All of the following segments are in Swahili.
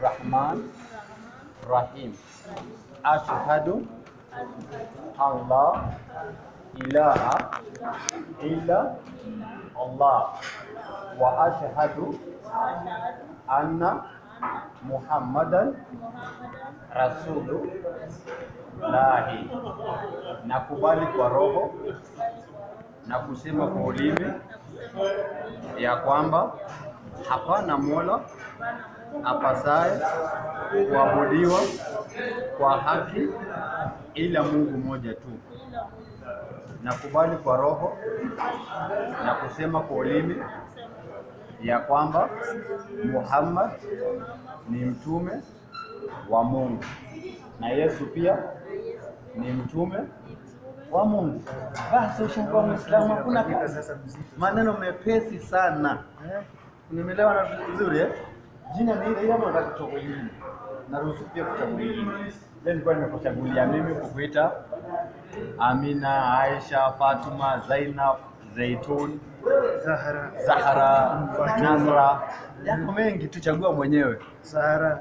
Rahman Rahim. Ashhadu an la ilaha illa Allah wa ashhadu anna Muhammadan rasulullahi. Nakubali kwa roho na kusema kwa ulimi ya kwamba hapana mola apasaye kuabudiwa kwa haki ila Mungu mmoja tu. Nakubali kwa roho na kusema kwa ulimi ya kwamba Muhammad ni mtume wa Mungu na Yesu pia ni mtume wa Mungu. Basi ushakuwa Muislamu, hakuna kazi. maneno mepesi sana. Unielewa na vizuri eh? Jina ni ile ile ama unataka kuchagua jina? Naruhusu pia kuchagua jina. Leo nilikuwa nimekuchagulia mimi kukuita Amina, Aisha, Fatuma, Zainab, Zaitun, Zahra, Zahra, Fatuma. Nasra. Yako mengi tuchagua mwenyewe. Zahra,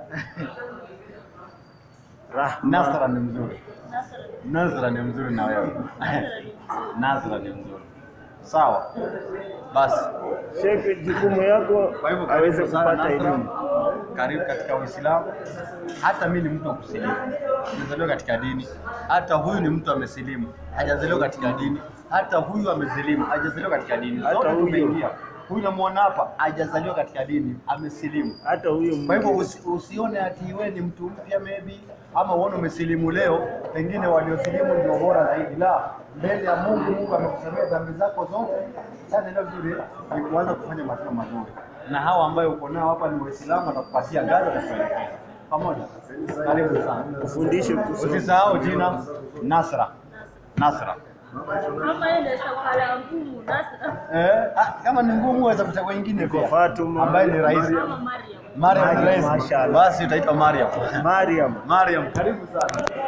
Rahma, Nasra ni mzuri. Nazra ni mzuri na wewe. Nazra ni mzuri. Sawa. Basi. Sheikh, jukumu yako Kwa hivyo aweze karibu sana kupata Nasra. elimu. Karibu katika Uislamu. Hata mimi ni mtu wa kusilimu, nimezaliwa katika dini. Hata huyu ni mtu amesilimu, hajazaliwa katika dini. Hata huyu amesilimu, hajazaliwa katika dini. Hata Zote huyu. tumeingia. Huyu namuona hapa, hajazaliwa katika dini, amesilimu. Hata huyu Kwa hivyo mwingine. usi, usione ati wewe ni mtu mpya maybe ama uone umesilimu leo, pengine waliosilimu ndio bora zaidi. La, mbele ya Mungu, Mungu amekusamea dhambi zako zote. Sasa ndio vizuri ni kuanza kufanya matendo mazuri, na hawa ambayo uko nao hapa ni Waislamu, watakupatia gari na kuelekeza pamoja. Karibu sana, Ufundishe kusoma. usisahau jina Nasra. Nasra. Kama ile safari ngumu Nasra Eh, ah, kama ni ngumu waweza kuchagua nyingine Niko pia Fatuma. ambaye ni rahisi. kama Mariam. Mariam ni Mariam, rahisi. mashallah. Basi utaitwa Mariam. Mariam. Mariam, karibu sana.